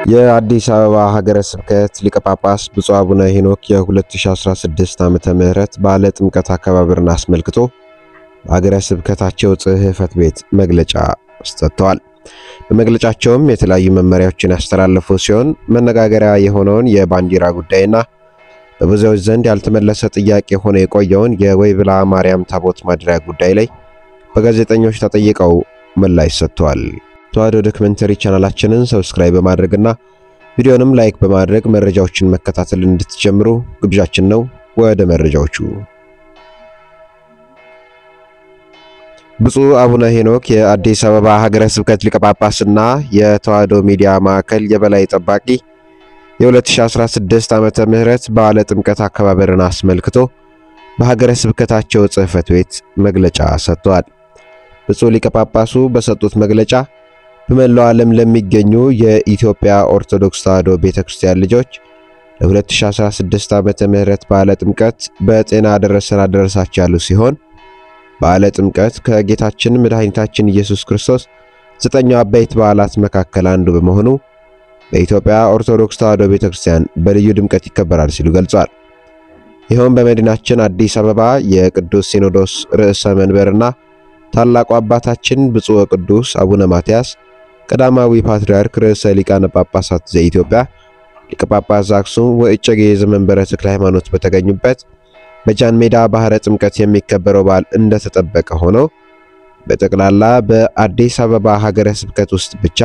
የአዲስ አበባ ሀገረ ስብከት ሊቀ ጳጳስ ብፁዕ አቡነ ሄኖክ የ2016 ዓመተ ምህረት በዓለ ጥምቀት አከባበርን አስመልክቶ በሀገረ ስብከታቸው ጽሕፈት ቤት መግለጫ ሰጥተዋል። በመግለጫቸውም የተለያዩ መመሪያዎችን ያስተላለፉ ሲሆን መነጋገሪያ የሆነውን የባንዲራ ጉዳይና በብዙዎች ዘንድ ያልተመለሰ ጥያቄ ሆኖ የቆየውን የወይብላ ማርያም ታቦት ማደሪያ ጉዳይ ላይ በጋዜጠኞች ተጠይቀው ምላሽ ሰጥተዋል። ተዋሕዶ ዶክመንተሪ ቻናላችንን ሰብስክራይብ በማድረግና ቪዲዮንም ላይክ በማድረግ መረጃዎችን መከታተል እንድትጀምሩ ግብዣችን ነው። ወደ መረጃዎቹ። ብፁዕ አቡነ ሄኖክ የአዲስ አበባ ሀገረ ስብከት ሊቀ ጳጳስና የተዋሕዶ ሚዲያ ማዕከል የበላይ ጠባቂ የ2016 ዓመተ ምህረት በዓለ ጥምቀት አከባበርን አስመልክቶ በሀገረ ስብከታቸው ጽሕፈት ቤት መግለጫ ሰጥተዋል። ብፁዕ ሊቀ ጳጳሱ በሰጡት መግለጫ በመላው ዓለም ለሚገኙ የኢትዮጵያ ኦርቶዶክስ ተዋሕዶ ቤተክርስቲያን ልጆች ለ2016 ዓመተ ምህረት በዓለ ጥምቀት በጤና አደረሰን አደረሳችሁ ያሉ ሲሆን በዓለ ጥምቀት ከጌታችን መድኃኒታችን ኢየሱስ ክርስቶስ ዘጠኙ አበይት በዓላት መካከል አንዱ በመሆኑ በኢትዮጵያ ኦርቶዶክስ ተዋሕዶ ቤተክርስቲያን በልዩ ድምቀት ይከበራል ሲሉ ገልጿል። ይኸውም በመዲናችን አዲስ አበባ የቅዱስ ሲኖዶስ ርዕሰ መንበርና ታላቁ አባታችን ብፁዕ ቅዱስ አቡነ ማትያስ ቀዳማዊ ፓትርያርክ ርዕሰ ሊቃነ ጳጳሳት ዘኢትዮጵያ ሊቀ ጳጳስ ዘአክሱም ወእጨጌ ዘመንበረ ተክለ ሃይማኖት በተገኙበት በጃን ሜዳ ባህረ ጥምቀት የሚከበረው በዓል እንደተጠበቀ ሆኖ በጠቅላላ በአዲስ አበባ ሀገረ ስብከት ውስጥ ብቻ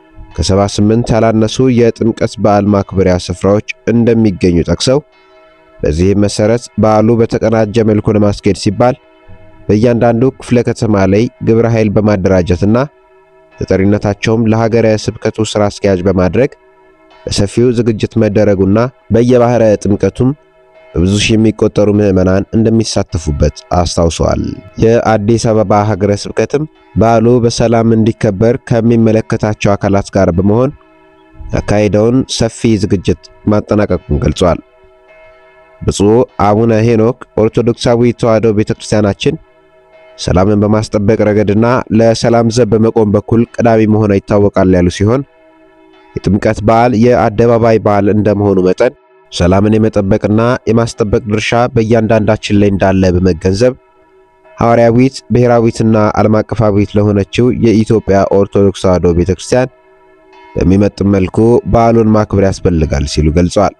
ከ78 ያላነሱ የጥምቀት በዓል ማክበሪያ ስፍራዎች እንደሚገኙ ጠቅሰው በዚህም መሰረት በዓሉ በተቀናጀ መልኩ ለማስኬድ ሲባል በእያንዳንዱ ክፍለ ከተማ ላይ ግብረ ኃይል በማደራጀትና ተጠሪነታቸውም ለሀገረ ስብከቱ ስራ አስኪያጅ በማድረግ በሰፊው ዝግጅት መደረጉና በየባህረ ጥምቀቱም በብዙ ሺህ የሚቆጠሩ ምዕመናን እንደሚሳተፉበት አስታውሰዋል። የአዲስ አበባ ሀገረ ስብከትም በዓሉ በሰላም እንዲከበር ከሚመለከታቸው አካላት ጋር በመሆን ያካሄደውን ሰፊ ዝግጅት ማጠናቀቁን ገልጿል። ብፁዕ አቡነ ሄኖክ ኦርቶዶክሳዊ ተዋሕዶ ቤተክርስቲያናችን ሰላምን በማስጠበቅ ረገድና ለሰላም ዘብ በመቆም በኩል ቀዳሚ መሆኗ ይታወቃል ያሉ ሲሆን የጥምቀት በዓል የአደባባይ በዓል እንደመሆኑ መጠን ሰላምን የመጠበቅና የማስጠበቅ ድርሻ በእያንዳንዳችን ላይ እንዳለ በመገንዘብ ሐዋርያዊት ብሔራዊትና ዓለም አቀፋዊት ለሆነችው የኢትዮጵያ ኦርቶዶክስ ተዋሕዶ ቤተክርስቲያን በሚመጥን መልኩ በዓሉን ማክበር ያስፈልጋል ሲሉ ገልጸዋል።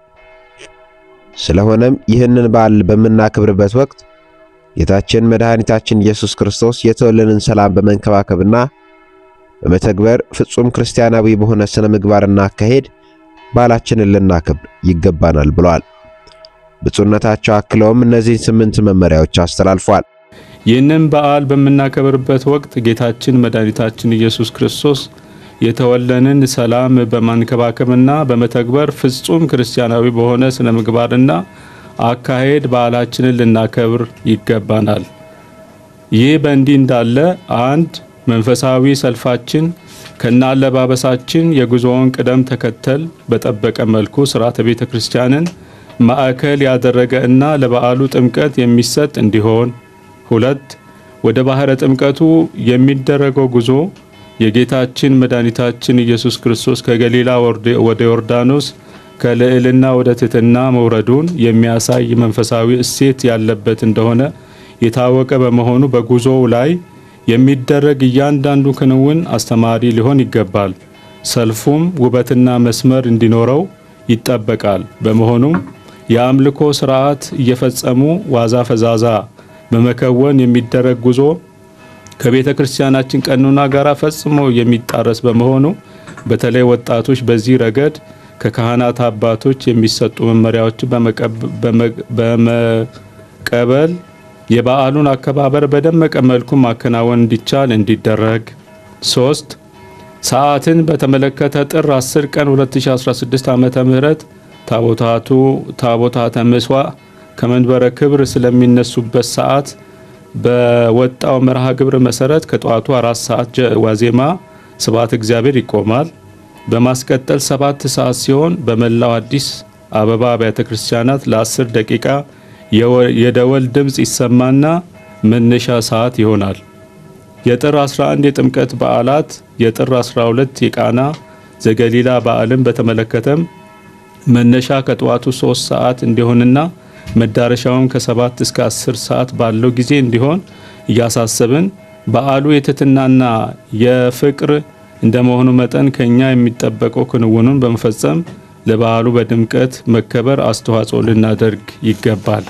ስለሆነም ይህንን በዓል በምናክብርበት ወቅት ጌታችን መድኃኒታችን ኢየሱስ ክርስቶስ የተወለንን ሰላም በመንከባከብና በመተግበር ፍጹም ክርስቲያናዊ በሆነ ስነ ምግባርና አካሄድ በዓላችንን ልናከብር ይገባናል ብለዋል። ብፁዕነታቸው አክለውም እነዚህን ስምንት መመሪያዎች አስተላልፏል። ይህንን በዓል በምናከብርበት ወቅት ጌታችን መድኃኒታችን ኢየሱስ ክርስቶስ የተወለንን ሰላም በማንከባከብና በመተግበር ፍጹም ክርስቲያናዊ በሆነ ስነ ምግባርና አካሄድ በዓላችንን ልናከብር ይገባናል። ይህ በእንዲህ እንዳለ አንድ መንፈሳዊ ሰልፋችን ከነ አለባበሳችን የጉዞውን ቅደም ተከተል በጠበቀ መልኩ ስርዓተ ቤተ ክርስቲያንን ማዕከል ያደረገ እና ለበዓሉ ጥምቀት የሚሰጥ እንዲሆን። ሁለት ወደ ባህረ ጥምቀቱ የሚደረገው ጉዞ የጌታችን መድኃኒታችን ኢየሱስ ክርስቶስ ከገሊላ ወደ ዮርዳኖስ ከልዕልና ወደ ትሕትና መውረዱን የሚያሳይ መንፈሳዊ እሴት ያለበት እንደሆነ የታወቀ በመሆኑ በጉዞው ላይ የሚደረግ እያንዳንዱ ክንውን አስተማሪ ሊሆን ይገባል። ሰልፉም ውበትና መስመር እንዲኖረው ይጠበቃል። በመሆኑም የአምልኮ ስርዓት እየፈጸሙ ዋዛ ፈዛዛ በመከወን የሚደረግ ጉዞ ከቤተ ክርስቲያናችን ቀኖና ጋር ፈጽሞ የሚጣረስ በመሆኑ በተለይ ወጣቶች በዚህ ረገድ ከካህናት አባቶች የሚሰጡ መመሪያዎችን በመቀበል የበዓሉን አከባበር በደመቀ መልኩ ማከናወን እንዲቻል እንዲደረግ። ሶስት ሰዓትን በተመለከተ ጥር 10 ቀን 2016 ዓመተ ምህረት ታቦታቱ ታቦታተ ምሥዋዕ ከመንበረ ክብር ስለሚነሱበት ሰዓት በወጣው መርሃ ግብር መሰረት ከጠዋቱ አራት ሰዓት ዋዜማ ስብሐተ እግዚአብሔር ይቆማል። በማስቀጠል ሰባት ሰዓት ሲሆን በመላው አዲስ አበባ አብያተ ክርስቲያናት ለ10 ደቂቃ የደወል ድምፅ ይሰማና መነሻ ሰዓት ይሆናል። የጥር 11 የጥምቀት በዓላት፣ የጥር 12 የቃና ዘገሊላ በዓልን በተመለከተም መነሻ ከጠዋቱ ሶስት ሰዓት እንዲሆንና መዳረሻውም ከሰባት እስከ አስር ሰዓት ባለው ጊዜ እንዲሆን እያሳሰብን በዓሉ የትህትናና የፍቅር እንደመሆኑ መጠን ከኛ የሚጠበቀው ክንውኑን በመፈጸም ለበዓሉ በድምቀት መከበር አስተዋጽኦ ልናደርግ ይገባል።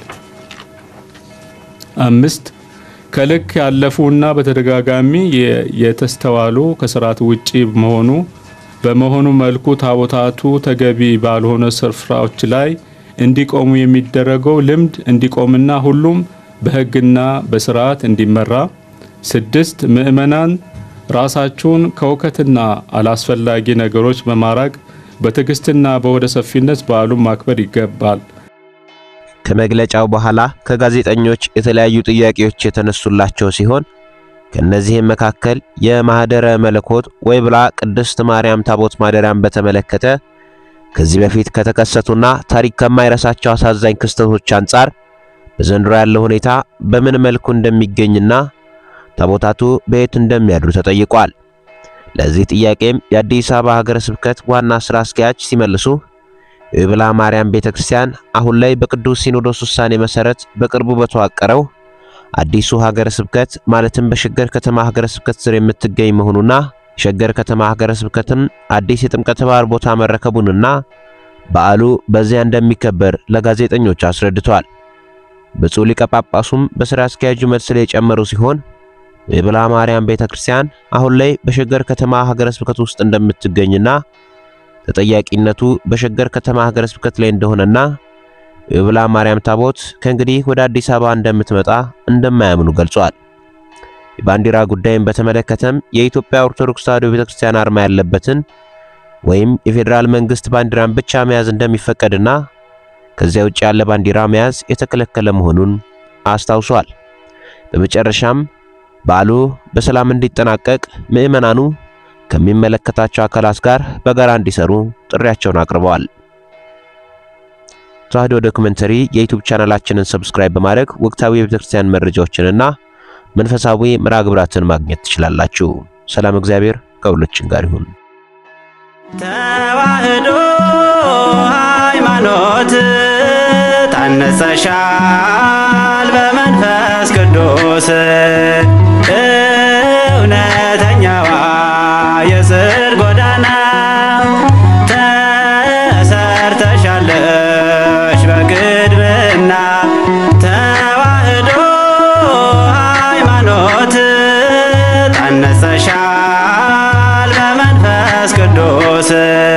አምስት ከልክ ያለፉና በተደጋጋሚ የተስተዋሉ ከስርዓት ውጪ መሆኑ በመሆኑ መልኩ ታቦታቱ ተገቢ ባልሆነ ስፍራዎች ላይ እንዲቆሙ የሚደረገው ልምድ እንዲቆምና ሁሉም በሕግና በስርዓት እንዲመራ። ስድስት ምእመናን ራሳቸውን ከውከትና አላስፈላጊ ነገሮች በማራቅ በትዕግስትና በወደ ሰፊነት በዓሉን ማክበር ይገባል። ከመግለጫው በኋላ ከጋዜጠኞች የተለያዩ ጥያቄዎች የተነሱላቸው ሲሆን ከነዚህም መካከል የማህደረ መለኮት ወይብላ ቅድስት ማርያም ታቦት ማደሪያን በተመለከተ ከዚህ በፊት ከተከሰቱና ታሪክ ከማይረሳቸው አሳዛኝ ክስተቶች አንጻር በዘንድሮ ያለው ሁኔታ በምን መልኩ እንደሚገኝና ታቦታቱ በየት እንደሚያድሩ ተጠይቋል። ለዚህ ጥያቄም የአዲስ አበባ ሀገረ ስብከት ዋና ስራ አስኪያጅ ሲመልሱ የወይብላ ማርያም ቤተክርስቲያን አሁን ላይ በቅዱስ ሲኖዶስ ውሳኔ መሰረት በቅርቡ በተዋቀረው አዲሱ ሀገረ ስብከት ማለትም በሸገር ከተማ ሀገረ ስብከት ስር የምትገኝ መሆኑና ሸገር ከተማ ሀገረ ስብከትም አዲስ የጥምቀተ ባህር ቦታ መረከቡንና በዓሉ በዚያ እንደሚከበር ለጋዜጠኞች አስረድቷል። ብፁዕ ሊቀ ጳጳሱም በሥራ አስኪያጁ መልስ ላይ የጨመሩ ሲሆን የወይብላ ማርያም ቤተክርስቲያን አሁን ላይ በሸገር ከተማ ሀገረ ስብከት ውስጥ እንደምትገኝና ተጠያቂነቱ በሸገር ከተማ ሀገረ ስብከት ላይ እንደሆነና የወይብላ ማርያም ታቦት ከእንግዲህ ወደ አዲስ አበባ እንደምትመጣ እንደማያምኑ ገልጿል። የባንዲራ ጉዳይን በተመለከተም የኢትዮጵያ ኦርቶዶክስ ተዋሕዶ ቤተክርስቲያን አርማ ያለበትን ወይም የፌዴራል መንግስት ባንዲራን ብቻ መያዝ እንደሚፈቀድና ከዚያ ውጭ ያለ ባንዲራ መያዝ የተከለከለ መሆኑን አስታውሷል። በመጨረሻም በዓሉ በሰላም እንዲጠናቀቅ ምዕመናኑ ከሚመለከታቸው አካላት ጋር በጋራ እንዲሰሩ ጥሪያቸውን አቅርበዋል። ተዋሕዶ ዶክመንተሪ የዩቲዩብ ቻናላችንን ሰብስክራይብ በማድረግ ወቅታዊ የቤተክርስቲያን መረጃዎችንና መንፈሳዊ መርሃ ግብራትን ማግኘት ትችላላችሁ። ሰላም እግዚአብሔር ከሁላችን ጋር ይሁን። ተዋሕዶ ሃይማኖት ታነጸሻል በመንፈስ ቅዱስ እውነተኛዋ የጽድቅ ጎዳና ተሰርተሻለሽ በቅድምና ተዋሕዶ ሃይማኖት ታነጸሻል በመንፈስ ቅዱስ